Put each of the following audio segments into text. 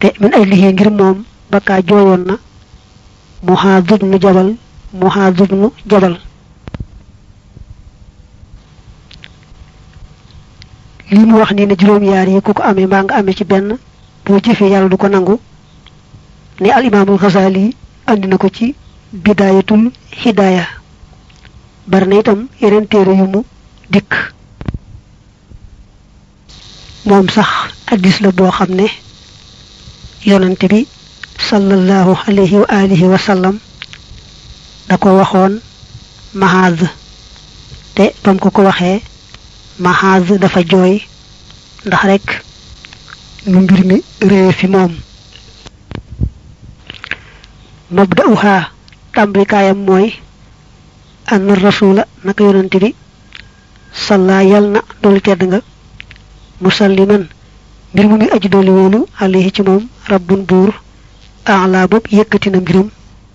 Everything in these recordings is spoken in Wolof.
te min ay liggéey ngir moom bakkaa jooyoon na Muhaaz ibnu Jabal Muhaaz ibnu Jabal lii mu wax nii ne juróom-yaar yi ku ko amee mbaa nga amee ci benn boo jëfee yàlla du ko nangu ni al imaamul Xasaali andi na ko ci bidaayatul hidaaya bari na itam yeneen téere yu mu dikk moom sax addis la boo xam ne yonante bi sallallahu alayhi wa alihi wa sallam da ko waxoon Mahaaz te bam ko ko waxee Mahaaz dafa jooy ndax rek nu mbir mi réew fi moom mabda'uha tàmbalikaayam mooy anna rasula naka yonante bi salla yal na doolu tedd nga musalliman mbir mu muy aji dooli woolu alayhi ci moom rabbun buur ala bopp yëkkati na mbiram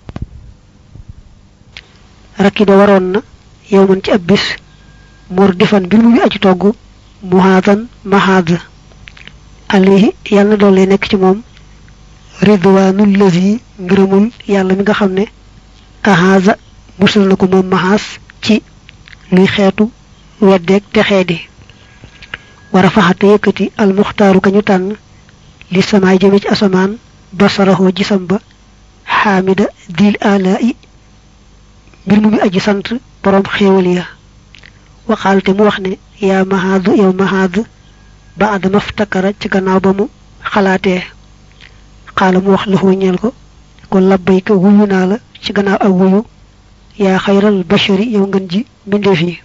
rakiba waroon na yow man ci ab bis mor defan mbir mu muy aji togg muhaadan mahaad alayhi yàlla na doole nekk ci moom ridwaanul lazi ngërëmul yàlla mi nga xam ne ahaaza musal na ko moom mahaas ci luy xeetu weddeeg te xeedi war a faxate yëkkati almuxtaaru ka ñu tànn li samaay jëme ci asamaan basaraxoo gisam ba xaamida dil ala i mbir mu mi aji sant boroom xéewal ya waxaal te mu wax ne yaa mahaadu yow mahaad ba adama ftakara ci gannaaw ba mu xalaatee xaala mu wax la xoo ñeel ko ko labbayka wuyu naa la ci gannaaw ak wuyu yaa xayral bashari yow ngën ji mbindeef yi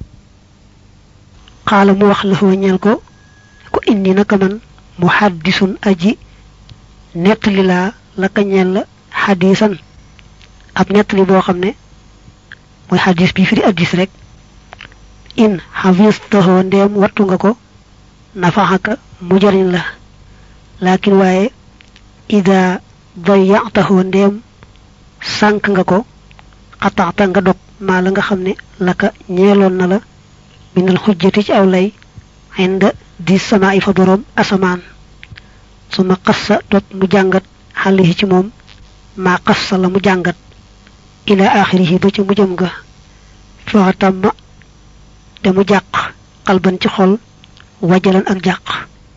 xaala mu wax la xoo ñeel ko ko indi naka man mu xaddisun aji nettali laa la ka ñeel la xadisan ab nettali boo xam ne mooy xadis bi fi di addis rek in xafistaxoo ndeem wattu nga ko nafaxaka mu jariñ la laakin waaye ida dayataxoo ndeem sànk nga ko xataxta nga dog maa la nga xam ne la ka ñeeloon na la minal xujjati ci aw lay inda di sama i fa boroom asamaan su ma xassa tot mu jàngat xale yi ci moom maa xassa la mu jàngat ila axirihi ba ci mu jëm ga faxatamma te mu jàq xalban ci xol wajalan ak jàq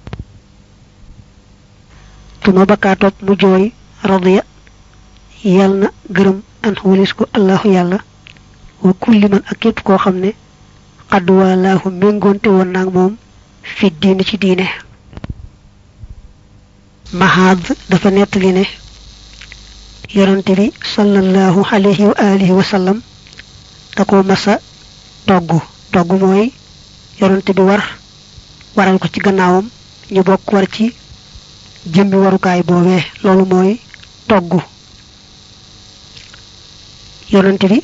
tuma bakkaa topp mu jooy radiya yal na gërëm an walis ko allahu yàlla wa kulli man ak képp koo xam ne xadd waalaahu méngoonte woon naag moom fi diine ci diine mahaad dafa nettali ne yonante bi sallallahu alayhi wa alihi wa sallam da ko masa togg togg mooy yonante bi war waral ko ci gannaawam ñu bokk war ci jëmmi warukaay boobee loolu mooy togg yonante bi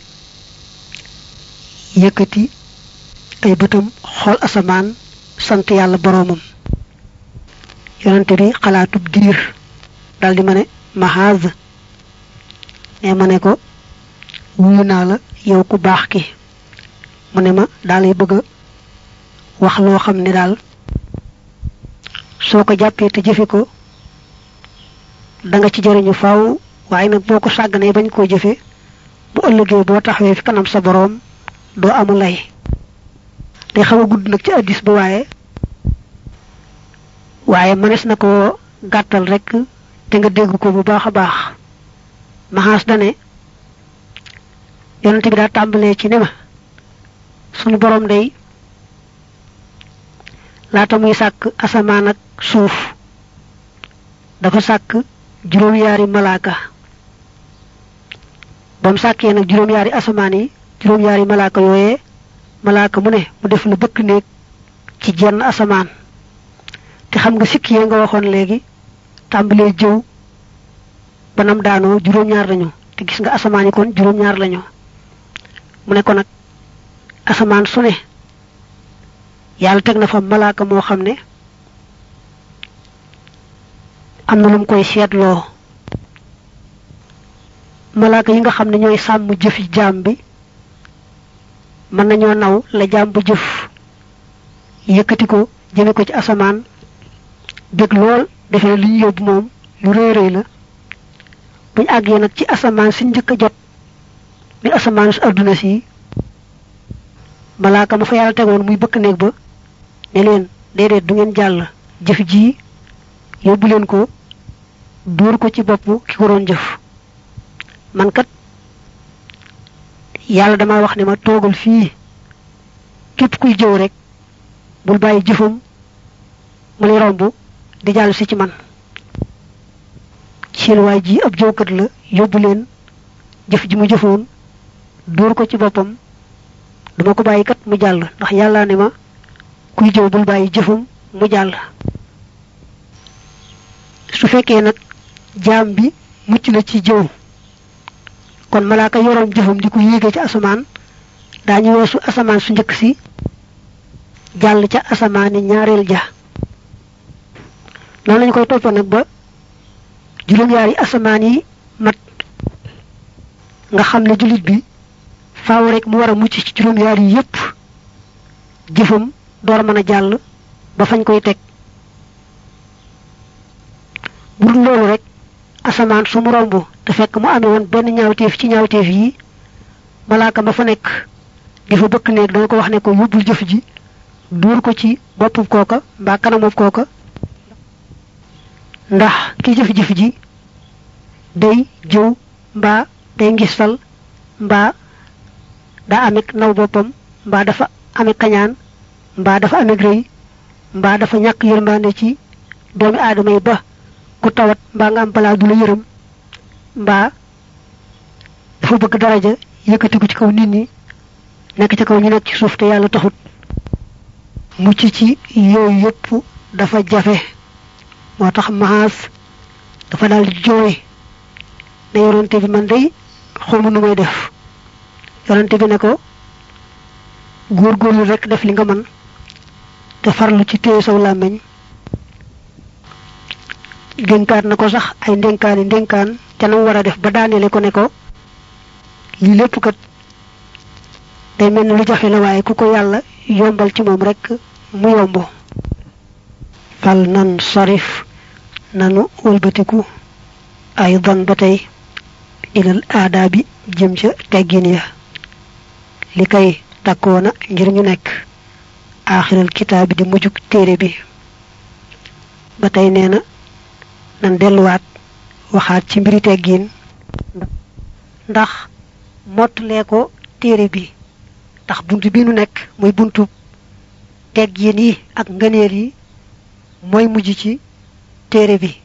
yëkkati ay bëtam xool asamaan sant yàlla boroomam yonante bi xalaatub diir daldi ma ne mahaaz ne ma ne ko wuyu naa la yow ku baax ki mu ne ma daalay bëgg a wax loo xam ne daal soo ko jàppee te jëfe ko da nga ci jëriñu faaw waaye nag boo ko sàgganee bañ koo jëfe bu ëllëgee boo taxawee fi kanam sa boroom doo amu lay day xaw a gudd nag ci addis ba waaye waaye mënees na ko gàttal rek te nga dégg ko bu baax a baax maxaas dane yonente bi daa tàmbalee ci ne ma sunu boroom day laata muy sàkk asamaan ak suuf dafa sàkk juróom-yaari malaaka ba mu sàkkee nag juróom-yaari asamaan yi juróom-yaari malaaka yooyee malaaka mu ne mu def la bëkk néeg ci jenn asamaan te xam nga sikki yee nga waxoon léegi tàmbalee jëw banam daanoo juróom-ñaar lañu te gis nga asamaan yi kon juróom-ñaar lañu mu ne ko nag asamaan su ne yàlla teg na fa malaaka moo xam ne am na lu mu koy seetloo malaaka yi nga xam ne ñooy sàmm jëfi jaam bi mën nañoo naw la jaam bu jëf yëkkati ko jëme ko ci asamaan bëgg lool defe ne li ñu yóbbu moom lu rëy rëy la buñ àggee nag ci asamaan si njëkk a jot mi asamaan su adduna si malaaka ma fa yàlla tegoon muy bëkk néeg ba ne leen déedéet du ngeen jàll jëf ji yóbbu leen ko dóor ko ci bopp ki ko doon jëf man kat yàlla dama wax ne ma toogal fii képp kuy jëw rek bul bàyyi jëfam mu lay romb di jàll si ci man seen waay ji ab jëwkat la yóbbu leen jëf ji mu jëfoon dóor ko ci boppam duma ko bàyyi kat mu jàll ndax yàlla ne ma kuy jëw bul bàyyi jëfam mu jàll su fekkee nag jaam bi mucc na ci jëw kon malaaka yoroom jëfam di ko yéege ci asamaan daañu weesu asamaan su njëkk si jàll ca asamaani ñaareel ja noonu lañu koy toppa nag ba juróom-yaari asamaan yi mat nga xam ne jullit bi faaw rek mu war a mucc ci juróom-yaar yi yépp jëfam door mën a jàll ba fañ koy teg bu dul loolu rek asamaan su mu romb te fekk mu amee woon benn ñaawteef ci ñaawteef yi malaaka ma fa nekk di fa bëkk néeg dana ko wax ne ko yóbbul jëf ji duur ko ci boppub kooka mbaa kanamub kooka ndax ki jëf-jëf ji day jëw mbaa day ngistal mbaa daa amee naw boppam mbaa dafa amee kañaan mbaa dafa amee rëy mbaa dafa ñàkk yërmande ci doomi aadama yi ba ku tawat mbaa nga am balaa du la yërëm mbaa dafa bëgg daraja yëkkatiku ci kaw nit ñi nekk ci kaw ñu nekk ci suuf te yàlla taxut mucc ci yooyu yëpp dafa jafe moo tax maas dafa daal di jooy ne yonante bi man day xawma nu may def yonante bi ne ko góorgóorlu rek def li nga mën te farlu ci téye saw làmmiñ dénkaat na ko sax ay ndénkaani ndénkaan ca nam war a def ba daaneele ko ne ko lii lépp kat day mel ni lu jafe la waaye ku ko yàlla yombal ci moom rek mu yomb fal nan sarif nanu wëlbatiku ay dan ba tey ilal aadaa bi jëm ca teggin ya li kay takkoona ngir ñu nekk aaxiral kitaab bi di mujjug téere bi ba tey nee na nan delluwaat waxaat ci mbiri teggin ndax mottalee ko téere bi ndax bunt bi nu nekk muy buntu teggin yi ak ngëneel yi mooy mujj ci téere bi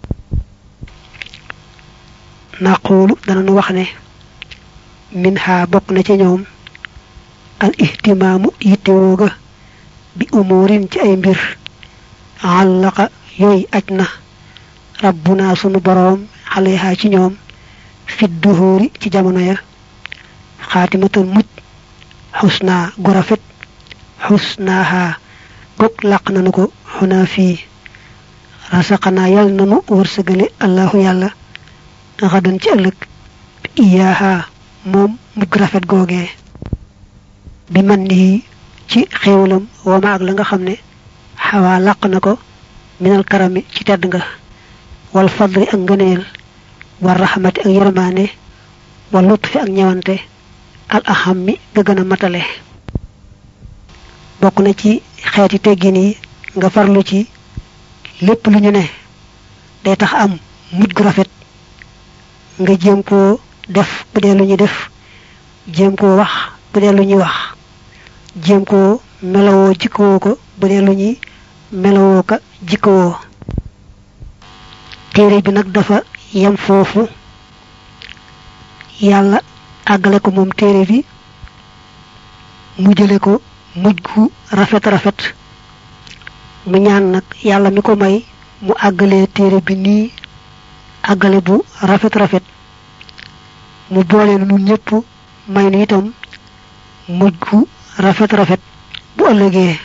naqulu danañu wax ne min ha bokk na ci ñoom al ihtimaamu yittewoo ga bi umurin ci ay mbir àllaqa yooyu aj na rabbuna sunu boroom xaleha ci ñoom fit duhóori ci jamono ya xaatimatal muj xusna gu rafet xusnaaha gog làq nanu ko xunaa fii rasaqanaa yal nanu wërsëgale allahu yàlla xadan ci ëllëg iyaaha moom mujj rafet googee bi man nii ci xéewalam wama ak la nga xam ne xawaa làq na ko minal karami ci tedd nga wal fadli ak ngëneel war raxmati ak yërmaane wal lutfi ak ñewante al aham mi nga gën a matale bokk na ci xeeti teggin yi nga farlu ci lépp lu ñu ne day tax am mujj gu rafet nga jéem koo def bu dee lu ñuy def jéem koo wax bu dee lu ñuy wax jéem koo melowoo jikkowoo ko bu dee lu ñuy melowoo ka jikkowoo téere bi nag dafa yem foofu yàlla àggale ko moom téere bi mu jële ko mujj gu rafet rafet mu ñaan nag yàlla mi ko may mu àggalee téere bi nii àggale bu rafet rafet mu boole nu ñëpp may nu itam mujj gu rafet rafet bu ëllëgee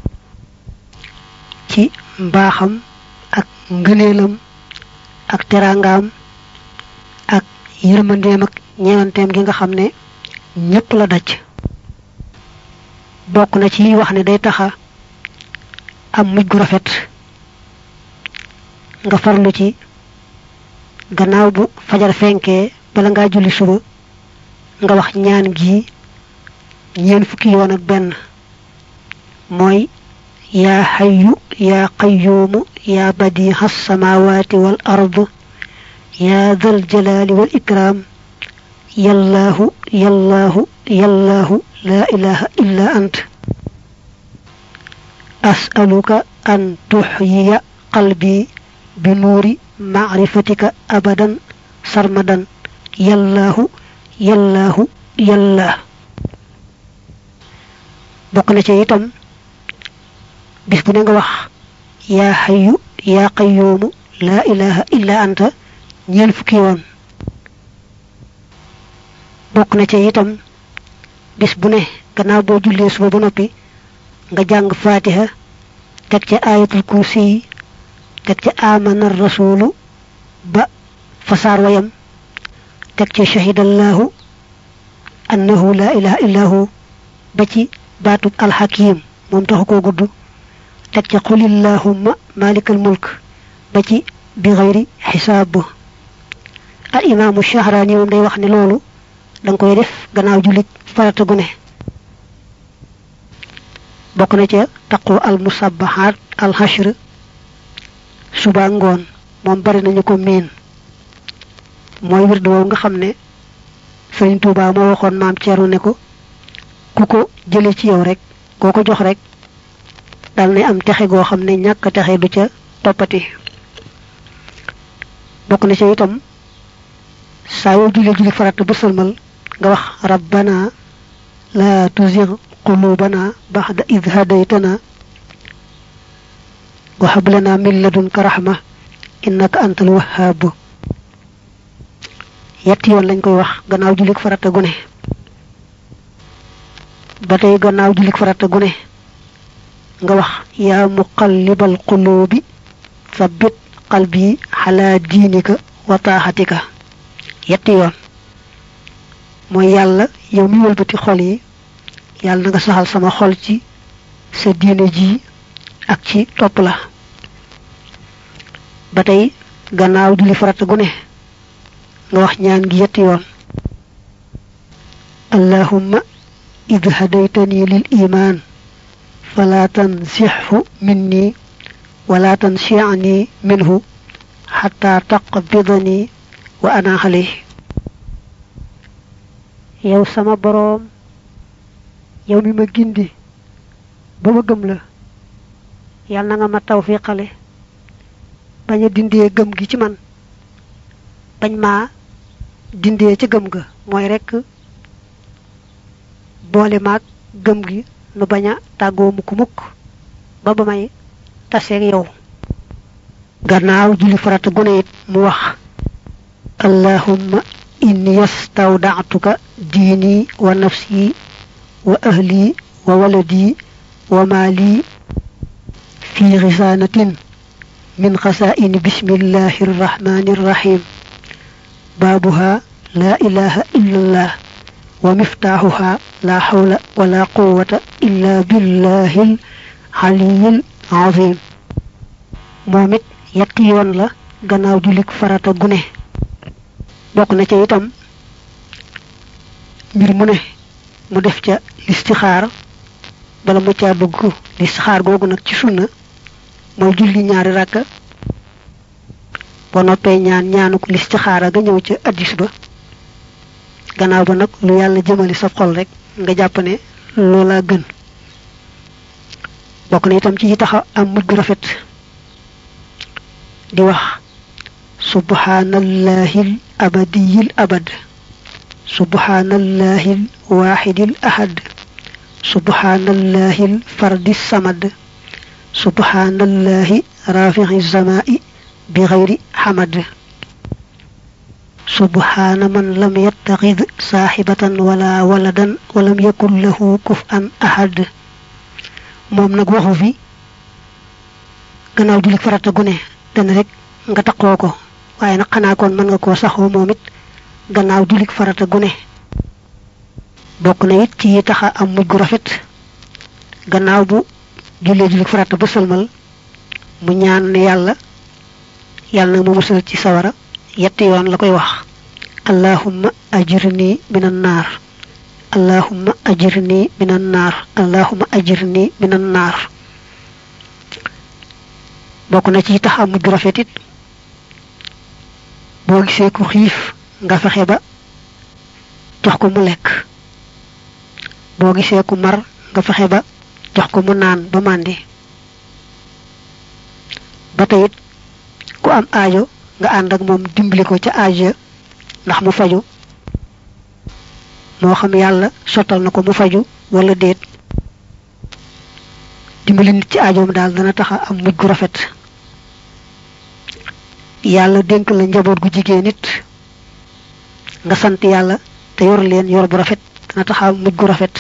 ci mbaaxam ak ngëneelam ak teraangaam ak yërmandeem ak ñeewanteem gi nga xam ne ñëpp la daj bokk na ci wax ne day taxa am mujj gu rafet nga farlu ci gannaaw bu fajar fenkee bala ngaa julli suba nga wax ñaan gi ñeen fukki yoon ak benn mooy yaa xayu yaa qayyuumu yaa badiixa samaawaati wal ard yaa dal jalaali wal ikraam yallaahu yallaahu yallaahu laa ilaha illa ant as'aluka an tuxyiya qalbi bi nuuri macrifatika abadan sarmadan yallaahu yallaahu yallah bokk na ci itam bis bu ne nga wax yaa xayu yaa qayyuumu laa ilaha illa anta ñeen fukki yoon bokk na ci itam bis bu ne gannaaw boo jullee suba ba noppi nga jàng fatiha teg ca ayatul kursi teg ca amana rasulu ba fasaar wayam teg ca shahidallahu annahu la ilaha illa hu ba ci baatub alxakim moom taxu koo gudd teg ca qulillahumma malikal mulk ba ci bi xayri xisaab al imaamu shahraani moom day wax ne loolu da nga koy def gannaaw jullit farata gu ne bokk na ca taqu al musabbahaat al hashr suba ngoon moom bari nañu ko miin mooy wird woowu nga xam ne sëriñ Tuubaa moo waxoon maam Ceerno ne ko ku ko jële ci yow rek koo ko jox rek dal ne am texe goo xam ne ñàkk texe du ca toppati bokk na ca itam saa yoo julli julli farata ba sëlmal nga wax rabbana la tuzigh qulubana ba'da idh hadaytana wa hab lana min ladunka rahma innaka antal wahhab yetti yoon lañ koy wax gannaaw jullik farata gune ba tey gannaaw jullik farata gune nga wax yaa muqallibal qulubi sabbit qalbi ala diinika wa taaxatika yetti yoon mooy yàlla yow mi wëlbati xol yi yàlla na nga saxal sama xol ci sa diine ji ak ci topp la ba tey gannaaw julli farata gu ne nga wax ñaan gi yetti yoon allahumma id hadaytani lil iman fala tansixhu minni wala tansiani minhu xata taqbidani wa ana xale yow sama boroom yow mi ma gindi ba ma gëm la yàlla na nga ma tawfiqale bañ a dindee gëm gi ci man bañ maa dindee ca gëm ga mooy rekk boole maag gëm gi nu bañ a tàggoo mukk mukk ba ba may taseeg yow gannaaw julli farata gune it mu wax allahumma inni yastawda'tuka diini wa nafsi wa ahli wa waladi wa maali fi xisaanatin min xasaa'ini bismillahi irrahmani irrahim baabuha laa ilaha illa allah wa miftaaxuha laa xawla wala quwata illa billahi aliyil azim moom it yetti yoon la gannaaw julik farata gune bokk na ca itam mbir mu ne mu def ca listixaar bala mu caa dugg listixaar googu nag ci sunna mooy julli ñaari ràkka ba noppee ñaan ñaanu ko listixaara ga ñëw ca addis ba gannaaw ba nag lu yàlla jëmali sa xol rek nga jàpp ne loola gën bokk na itam ci yi taxa am mujj gu rafet di wax subhanallahil abadiyil abad subhanallahil waaxidil ahad subhanallahil fardis samad subhanallahi rafixi zamaa'i bi xayri xamad subhana man lam yattaxid saaxibatan wala waladan walam yakun lahu kuf'an ahad moom nag waxu fi gannaaw julik farata gune dana rek nga taqoo ko waaye nag xanaa kon mën nga koo saxoo moom it gannaaw julik farata gune bokk na it ci yi taxa am mujj gu rafet gannaaw bu jullee julik farata ba sëlmal mu ñaan ne yàlla yàlla nag ma musal ci sawara yetti yoon la koy wax allahumma ajirni minan naar allahumma ajirni minan naar allahumma ajirni minan naar bokk na ci tax am mujj rafet it boo gisee ku xiif nga fexe ba jox ko mu lekk boo gisee ku mar nga fexe ba jox ko mu naan ba màndi ba teyit ku am aajo nga ànd ak moom dimbali ko ca aajo ndax mu faju moo xam yàlla sottal na ko mu faju wala déet dimbali nit ci aajoom daal dana taxa am mujj gu rafet yàlla dénk la njaboot gu jigéen nit nga sant yàlla te yor leen yor bu rafet dana taxa am mujj gu rafet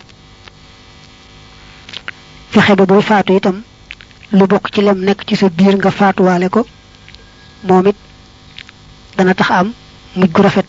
fexe ba booy faatu itam lu bokk ci lem nekk ci sa biir nga faatuwaale ko moom it dana tax am mujj gu rafet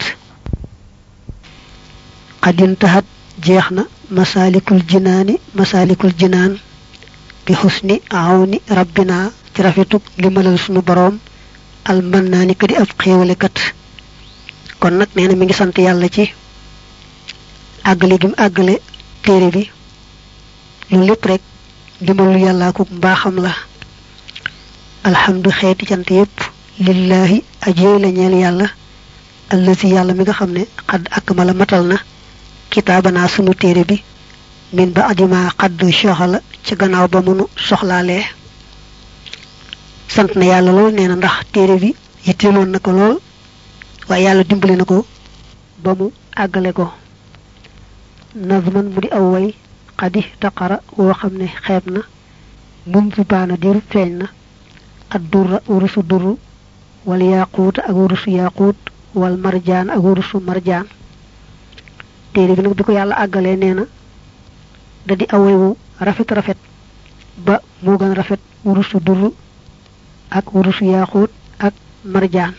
xadin taxat jeex na masaalikul jinaani masaalikul jinaan bi xusni awni rabbina ci rafetuk limalal sunu boroom al mën naa ni ka di ab xéewalekat kon nag nee na mi ngi sant yàlla ci àggale gi mu àggale téere bi loolu lépp rek dimbalu yàllaa ko mbaaxam la alhamdu xeeti cant yépp lillahi ajey la ñeel yàlla allazi yàlla mi nga xam ne xadd ak ma la matal na kitaabanaa sunu téere bi min ba adima xadd soxala ci gannaaw ba mënu soxlaalee sant na yàlla lool nee na ndax téere bi yitteeloon na ko lool waaye yàlla dimbali na ko ba mu àggale ko nazman mu di aw way xadi taqara woo xam ne xeeb na mun fi baana diru feeñ na ad durra wurusu durru wal yaquut ak wurusu yaquut wal marjaan ak wurusu marjaan téere bi nag bi ko yàlla àggalee nee na da di away wu rafet rafet ba moo gën rafet wurusu durru ak wurusu yaquut ak marjaan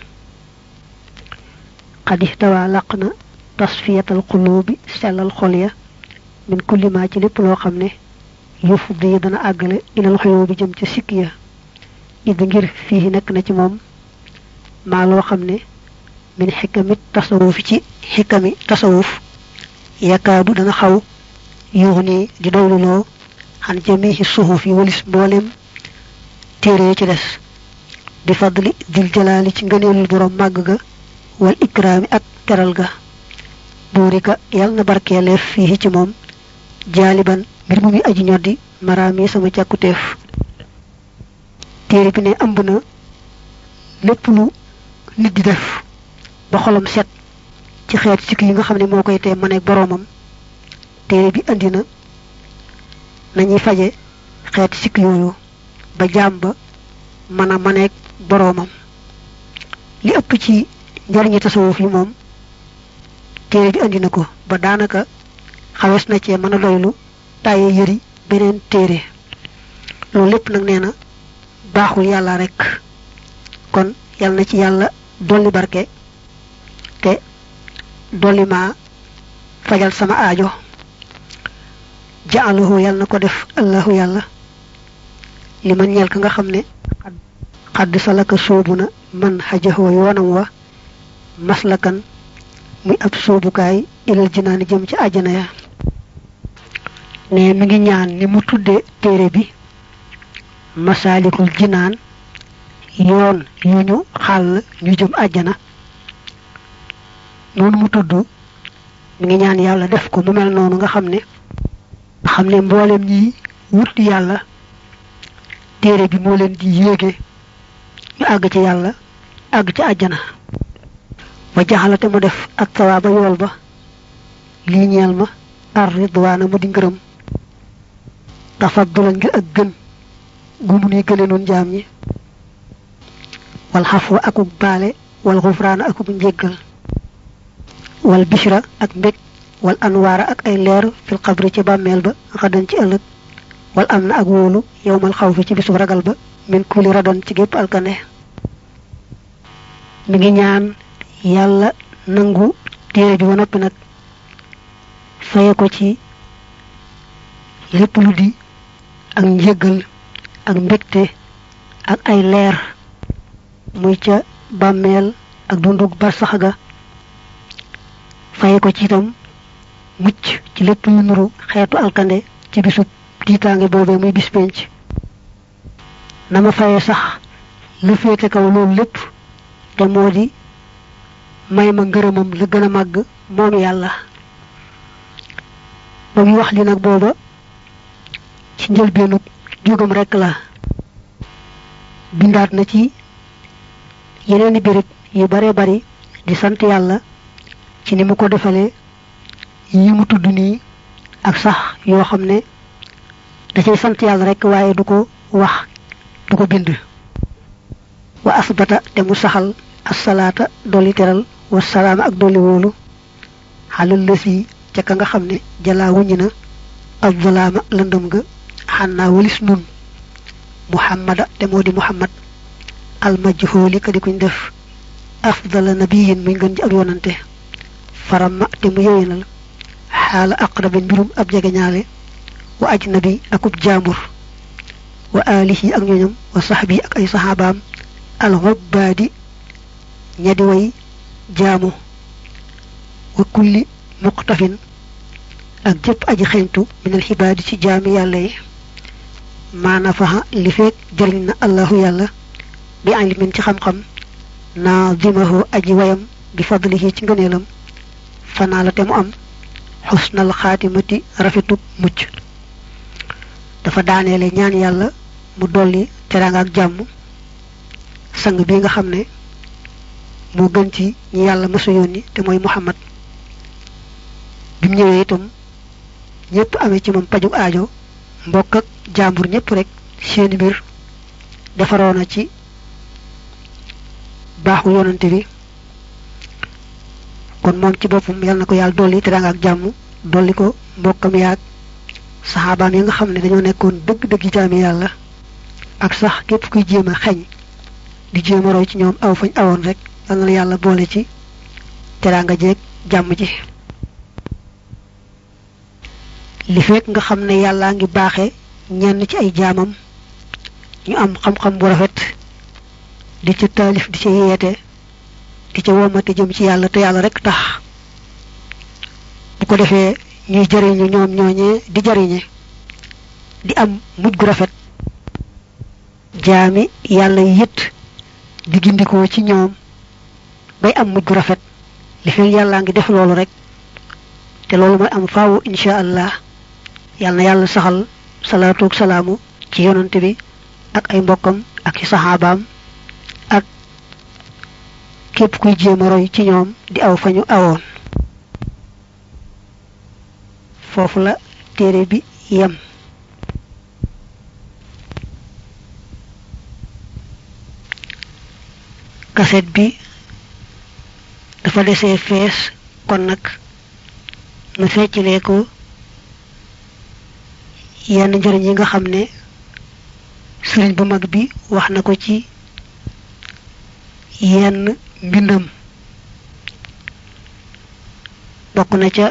xadi tawaa làq na tasfiyatal xuluubi sellal xol ya min kulli ma ci lépp loo xam ne yëf di dana àggale ilal xuyoo bi jëm ca sikk ya id ngir fii nekk na ci moom maa loo xam ne min xikamit tasawuf ci xikami tasawuf yakaadu dana xaw yuux ni di doyluloo xan jamihi suhuf yi walis mboolem téere ci des di fadli dil jalaali ci ngëneelul borom màgg ga wal ikraami ak teral ga buurika yal na barkeeleef fii ci moom jaaliban mbir mu muy aji ñoddi maraami sama càkkutéef téere bi ne ëmb na lépp lu nit di def ba xolam set ci xeet sikk yi nga xam ne moo koy tee maneeg boroomam téere bi andi na nañuy faje xeeti sikk yooyu ba jaam ba mën a maneeg boroomam li ëpp ci njariñi tasawuf yi moom téere bi andi na ko ba daanaka xawees na cee mën a doylu tàyyee yëri beneen téere loolu lépp nag nee na baaxul yàlla rek kon yal na ci yàlla dolli barke te dolli ma fajal sama aajo jaalahu yal na ko def allahu yàlla li man ñeel ka nga xam ne xadd salaka soobu na man xajaxoo yoonam wa maslakan muy ab soobukaay ilal jinaani jëm ci àjjana ya ne mi ngi ñaan ni mu tudde téere bi masaalikul jinaan yoon yu ñu xàll ñu jëm àjjana noonu mu tudd mi ngi ñaan yàlla def ko mu mel noonu nga xam ne nga xam ne mboolem ñi wut yàlla téere bi moo leen di yéege ñu àgg ci yàlla àgg ci àjjana ba jaxalate mu def ak sawaaba yool ba lii ñeel ma ar ridwaana mu di ngërëm tafaddulan ngir ak gën gu mu nuy gële noon jaam ñi wal xafwa akuk baale wal xufraana akuk njéggal wal bishra ak mbég wal anwaara ak ay leer fil xabri ci bàmmeel ba xadan ci ëllëg wal am na ak wóolu yowmal xaw fi ci bisu ragal ba min kuli radan ci gépp alkane mi ngi ñaan yàlla nangu téere bi ba noppi nag faye ko ci lépp lu di ak njéggal ak mbégte ak ay leer muy ca bàmmeel ak dundug bar sax ga faye ko ci itam mucc ci lépp lu nuru xeetu alkande ci bisub tiitaange boobee muy bis penc na ma faye sax lu féete kaw loolu lépp te moo di may ma ngërëmam la gën a màgg moom yàlla ba muy wax li nag booba ci njëlbeenu jógam rekk la bindaat na ci yeneeni béréb yu bare bari di sant yàlla ci ni mu ko defalee yi mu tudd nii ak sax yoo xam ne da cay sant yàlla rekk waaye du ko wax du ko bind wa asbata te mu saxal assalaata dolli teral wa salaama ak dolli wóolu xalal lësi ca ka nga xam ne jalaa wuññi na azzalaama lëndëm ga xannaa walis nun muhammada te moo di muhammad almajhooli ka di kuñ def afdala nabiyin muy ngën ji ab yonante faramma te mu yowénal xaala aqraba mbirum ab jegeñaale wa ajnabi akub jaambur wa alihi ak ñoñam wa saxbi ak ay saxaabaam alxubbaadi ñadi way jaamu wa kulli muqtafin ak jëpp aji xeñtu minal xibaadi ci jaami yàlla yi maana faxa li feek jëriñ na allahu yàlla bi ilmin ci xam-xam naadimahu aji wayam bi fadlihi ci ngëneelam fanaa la te mu am xusnal xaatimati rafetu mucc dafa daaneele ñaan yàlla mu dolli teraanga ak jàmm sang bi nga xam ne moo gën ci ñi yàlla mësa yónni te mooy muhammad bi mu ñëwee itam ñëpp amee ci moom pajug aajo mbokk ak jàmbur ñëpp rek seeni mbir defaroona ci baaxu yonante bi kon moom ci boppam yal na ko yàlla dolli teraanga ak jàmm dolli ko mbokkam yaag saxaabaam yi nga xam ne dañoo nekkoon dëgg-dëgg jaami yàlla ak sax képp kuy jéem a xeñ di jéem a roy ci ñoom aw fañ awoon rek yal na yàlla boole ci teraanga jeeg jàmm ji li fekk nga xam ne yàllaa ngi baaxe ñenn ci ay jaamam ñu am xam-xam bu rafet di ca taalif di ca yeete di ca womate jëm ci yàlla te yàlla rek tax bu ko defee ñuy jariñu ñoom ñooñee di jariñe di am mujj gu rafet jaami yàlla yit di gindikoo ci ñoom bay am mujj gu rafet li fekk yàllaa ngi def loolu rek te loolu mooy am faawu insha allah yàlla na yàlla saxal salaatu salaamu ci yonante bi ak ay mbokkam ak ci saxaabaam ak képp kuy jéem a roy ci ñoom di aw fa ñu awoon foofu la téere bi yem kaset bi dafa desee fees kon nag nu feccilee ko yenn njëriñ yi nga xam ne sëriñ bu mag bi wax na ko ci yenn mbindam bokk na ca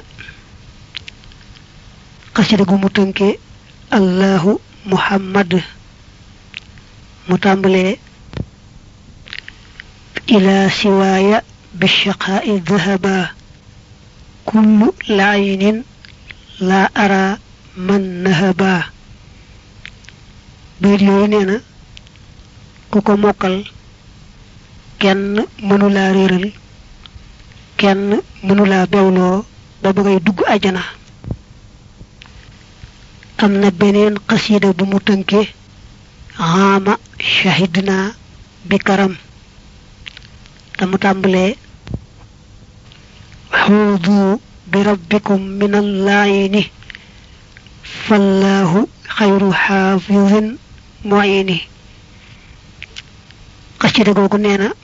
xasida gu mu tënke allahu muhammad mu tàmbalee ila siwaaya bishaqaa'i dhahaba kullu laayinin laa ara man nahaba bayit yooyu nee na ku ko mokkal kenn mënulaa réeral kenn mënulaa bewloo ba ba ngay dugg ajana am na beneen xasida bu mu tënke xaama shahidna bi karam te mu tàmbalee xuudu bi rabbikum min allaayini fallaahu xayru xaafidin muini xasida googu nee na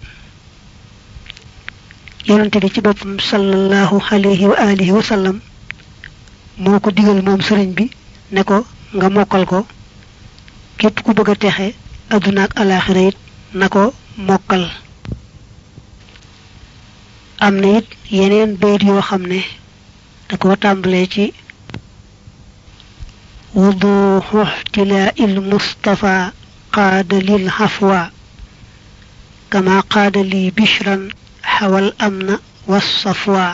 yonante bi ci boppam sallallahu alayhi wa alihi wa sallam moo ko digal moom sëriñ bi ne ko nga mokkal ko képp ku bëgg a texe adduna ak alaxira it na ko mokkal am na it yeneen bayit yoo xam ne da ko tàmbalee ci wuduxu ixtilaa il mustafa qaada lil xafwa kama qaada li bishran xawal am na was safwa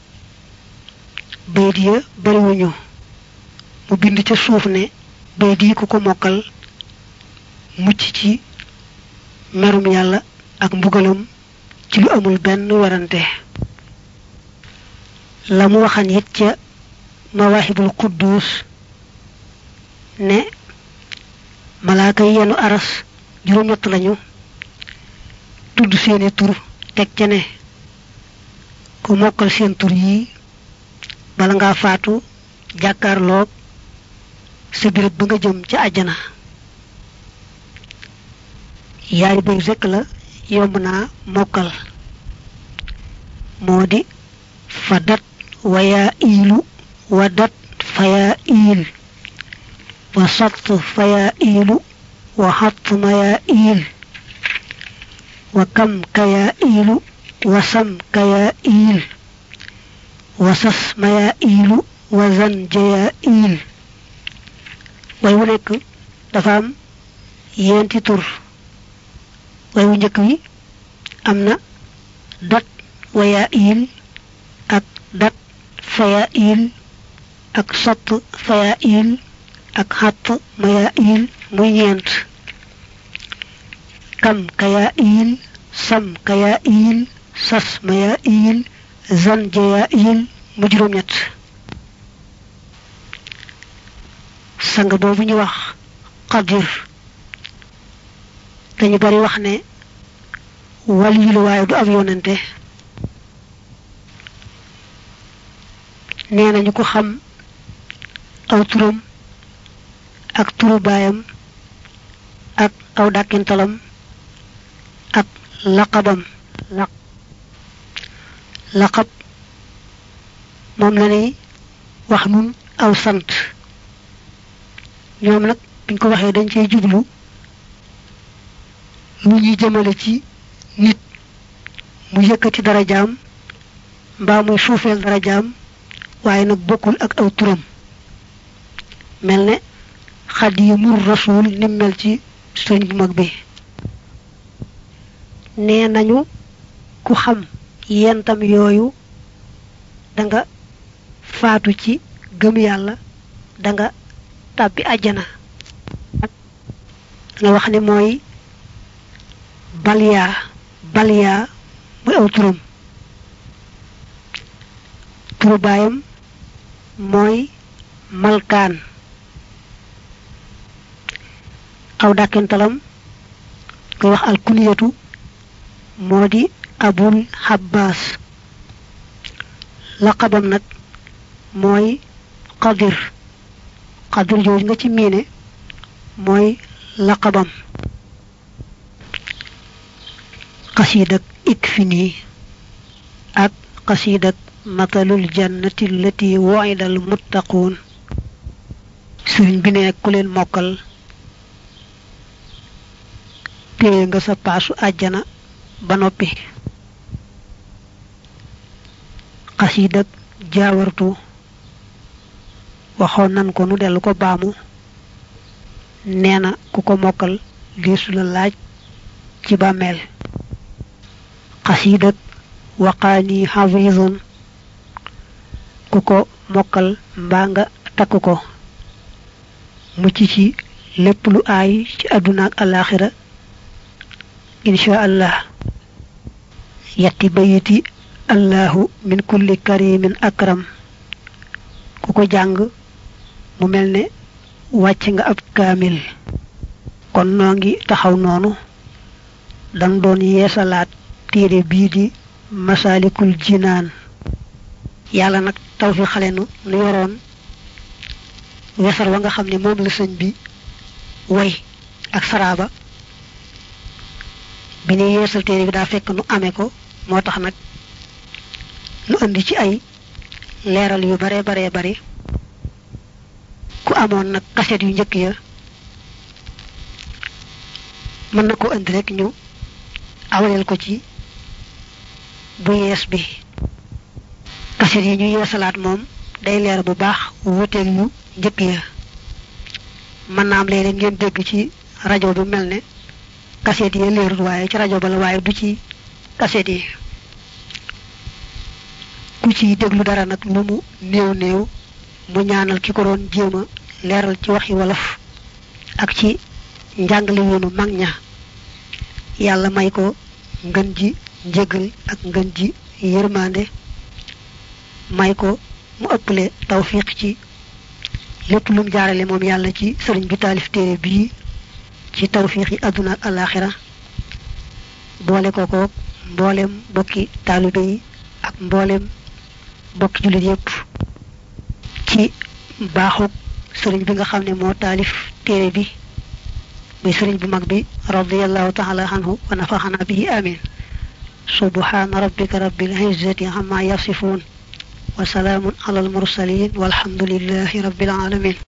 bayit ya bariwuñu mu bind ca suuf ne bayit yi ku ko mokkal mucc ci merum yàlla ak mbugalam ci lu amul benn werante la mu waxan it ca mawahibul quddus ne malaaka yi yenu aras juróom-ñett lañu tudd seeni tur teg ca ne ku mokkal seen tur yi bala ngaa faatu jàkkaarloog sa birëb ba nga jëm ca àjjana yaari bay rekk la yomb naa mokkal moo di fadat wayaa iilu wadat fayaa iil wa satt fayaa iilu wa xatt mayaa iil wa kam kayaa iilu wa sam kayaa iil wa sas mayaa iilu wa zan jayaa iil way wu nekk dafa am yenti tur way wu njëkk wi am na dat wayaa iil ak dat fayaa iil ak sott fayaa iil ak xatt mayaa iil muy ñeent kam kayaa iil sam kayaa iil sas mayaa iil zan jayaa iil mu juróom-ñett sang boobu ñu wax xadir dañu bari wax ne wal yu la waaye du ab yonante nee nañu ko xam aw turam ak turu baayam ak aw dàkkintalam ak laqabam laq laqab moom la ni wax nun aw sant ñoom nag biñ ko waxee dañ cey jublu lu ñuy jëmale ci nit mu yëkkati darajaam mbaa muy suufeel darajaam waaye nag bokkul ak aw turam mel ne xadimur rasul ni mel ci sëñ bu mag bi nee nañu ku xam yentam yooyu danga faatu ci gëm yàlla danga tàbbi àjjana nga wax ne mooy balyaa balyaa muy aw turam turu baayam mooy malkaan aw dàkkintalam koy wax alkuniyatu moo di abul habbaas laqabam nag mooy qadir qadir jooju nga ci miine mooy laqabam qasidak ikfini ak qasidak matalul jannati allati wu'ida al muttaquun sëriñ bi ne ku leen mokkal téye nga sa paasu àjjana ba noppi xasiidak jaawartu waxoon nan ko nu dellu ko baamu nee na ku ko mokkal deesu la laaj ci bàmmeel xasiidak waqaani xafiison ku ko mokkal mbaa nga takk ko mucc ci lépp lu aay ci àdduna ak alaaxira insha allah yetti bayiti allahu min kulli karimin akram ku ko jàng mu mel ne wàcc nga ab kaamil kon noo ngi taxaw noonu dang doon yeesalaat téere bii di masaalikul jinaan yàlla nag taw fi xale nu nu yoroon wesar wa nga xam ne moom la sëñ bi way ak saraaba bi ne yeesal téere bi daa fekk nu amee ko moo tax nag nu indi ci ay leeral yu bare bare bari ku amoon nag kaset yu njëkk ya mën na ko indi rek ñu awaleel ko ci bu yees bi kaset yi ñu yeesalaat moom day leer bu baax wuuteeg yu njëkk ya mën naa am léeg-léeg ngeen dégg ci rajo bi mel ne kaset yi leerul waaye ci rajo ba la waaye du ci kaset yi ku ci déglu dara nag lu mu néew néew mu ñaanal ki ko doon jéem a leeral ci waxi wolof ak ci njàngale yoonu mag ña yàlla may ko ngën ji njégal ak ngën ji yërmande may ko mu ëpple tawfiq ci lépp lu mu jaarale moom yàlla ci sëriñ bi taalif téere bii ci tawfiq yi àdduna ak alaxira boole ko ko mboolem bokki taalibe yi ak mboolem bokki jullit yépp ci baaxuk sëriñ bi nga xam ne moo taalif téere bi muy sëriñ bu mag bi radiallahu taala anhu wa nafaxana bihi amin subhana rabbika rabbil izzati amma yasifun wa salaamun ala al mursalin walhamdulillahi rabbil alamin